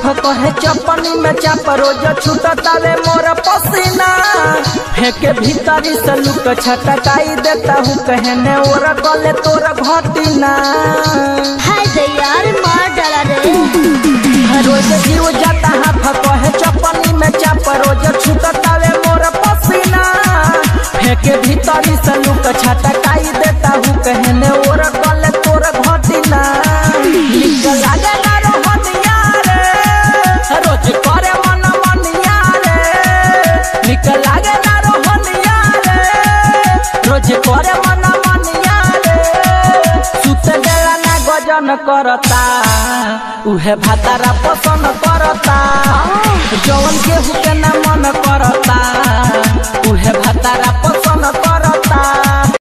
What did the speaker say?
कहे चपनी में चाप रोज छूटतावे मोर पसीना फेंके भीतरी से लुक छटकाई देता हूँ कहने ओर गले तोर घटिना हाय दे यार मार डाला रे रोज जीव जाता हाथ कहे चपनी में चाप रोज छूटतावे मोर पसीना फेंके भीतरी से लुक छटकाई देता हूँ कहने ओर गले तोर घटिना निक लागे ना रोहनिया रे रोज करे मन मनिया रे निक लागे ना रोहनिया रे रोज करे मन मनिया रे सुत बेला ना गजन करता उहे भातारा पसंद करता जवन केहू के ना मन